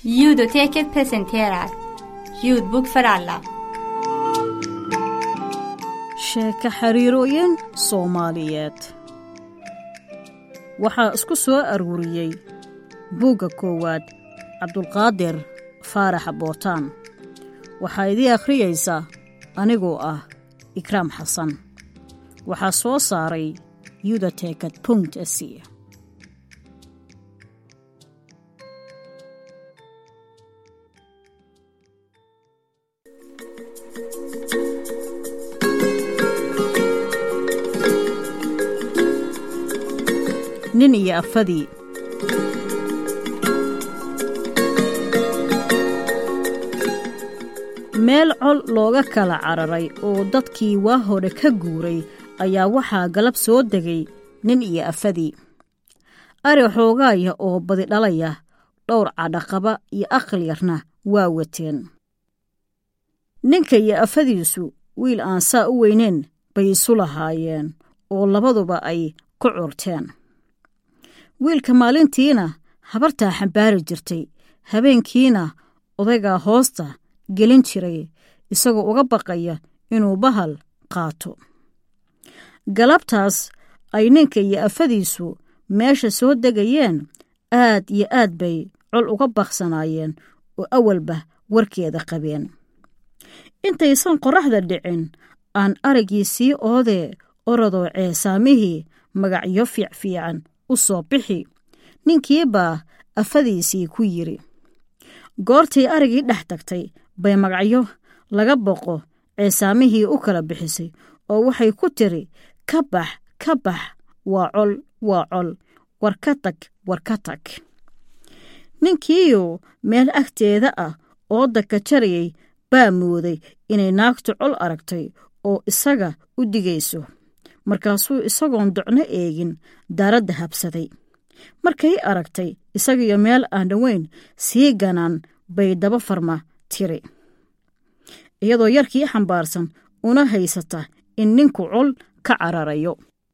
Ljudoteket presenterar Ljudbok för alla. sheeko xiriirooyin soomaaliyeed waxaa isku soo aruuriyey buugga koowaad cabdulqaadir faarax bootaan waxaa idii akhriyaysa anigoo ah ikraam xasan waxaa soo saaray yudatekad punkt s nin iyo afadii meel col looga kala cararay oo dadkii waa hore ka guuray ayaa waxaa galab soo degay nin iyo afadii ari xoogaaya oo badi dhalaya dhowr cadhaqaba iyo aqal yarna waa wateen ninka iyo afadiisu wiil aan saa u weyneyn bay isu lahaayeen oo labaduba ay ku curteen wiilka maalintiina habartaa xambaari jirtay habeenkiina odaygaa hoosta gelin jiray isagoo uga baqaya inuu bahal qaato galabtaas ay ninka iyo afadiisu meesha soo degayeen aad iyo aad bay col uga baqsanaayeen oo awalba warkeeda qabeen intaysan qorraxda dhicin aan araggii sii oodee orodoo ceesaamihii magacyo fiicfiican u soo bixi ninkiibaa afadiisii ku yidhi goortii arigii dhex tagtay bay magacyo laga boqo ceesaamihii u kala bixisay oo waxay ku tiri ka bax ka bax waa col waa col war ka tag war ka tag ninkiiyu meel agteeda ah oo daka jarayay baa mooday inay naagtu col aragtay oo isaga u digayso markaasuu isagoon docno eegin daaradda habsaday markay aragtay isagiyo meel aan dhoweyn sii ganaan bay daba farma tiri iyadoo yarkii xambaarsan una haysata in ninku col ka cararayo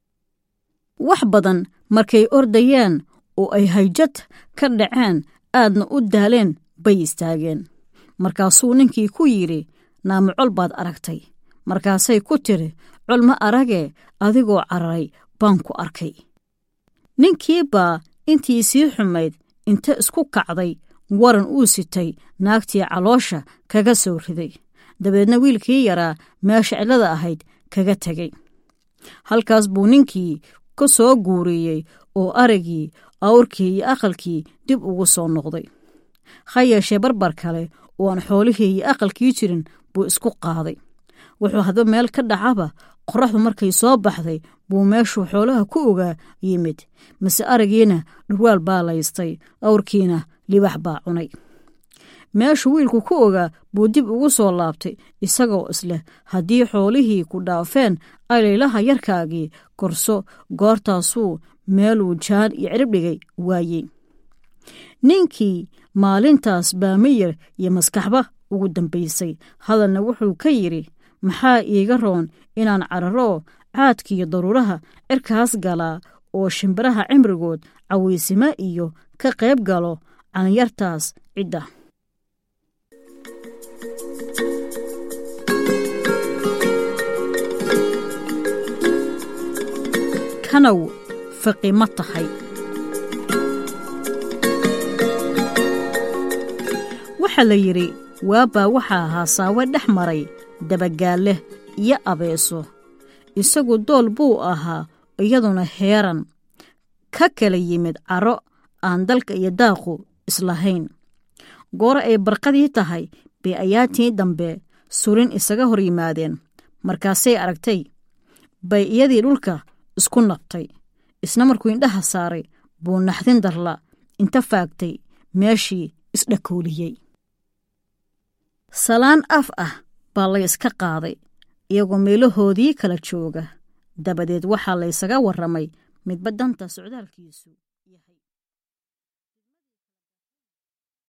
wax badan markay ordayeen oo ay hayjad ka dhaceen aadna u daaleen bay istaageen markaasuu ninkii ku yidhi naama col baad aragtay markaasay ku tiri col ma aragee adigoo cararay baan ku arkay ninkii baa intii sii xumayd inta isku kacday waran uu sitay naagtii caloosha kaga soo riday dabeedna wiilkii yaraa meesha cillada ahayd kaga tegey halkaas buu ninkii ka soo guuriyey oo aragii awrkii iyo aqalkii dib ugu soo noqday ha yeeshee barbar kale oo aan xoolihii iyo aqalkii jirin buu isku qaaday wuxuu hadba meel ka dhacaba qorraxdu markay soo baxday buu meeshuu xoolaha ku ogaa yimid mase aragiina dhurwaal baa laystay awrkiina libax baa cunay meeshuu wiilku ku ogaa buu dib ugu soo laabtay isagoo isleh haddii xoolihii ku dhaafeen alaylaha yarkaagii korso goortaasuu meeluu jaan iyo cirib dhigay waayey ninkii maalintaas baa miyir iyo maskaxba ugu dambaysay hadalna wuxuu ka yidhi maxaa iiga roon inaan cararoo caadkiiyo daruuraha cirkaas galaa oo shimbiraha cimrigood cawaysimo iyo ka qayb galo calinyartaas cidda kanow faqi ma tahay waxaa la yidhi waabaa waxaa ahaa saawe dhex maray dabagaalle iyo abeeso isagu dool buu ahaa iyaduna heeran ka kala yimid caro aan dalka iyo daaqu islahayn goor ay barqadii tahay bay ayaatii dambe surin isaga hor yimaadeen markaasay aragtay bay iyadii dhulka isku naqtay isna markuu indhaha saaray buu naxdin darla inta faagtay meeshii isdhakooliyey salaan af ah baa layska qaaday iyagoo meelahoodii kala jooga dabadeed waxaa laysaga warramay midba danta socdaalkiisu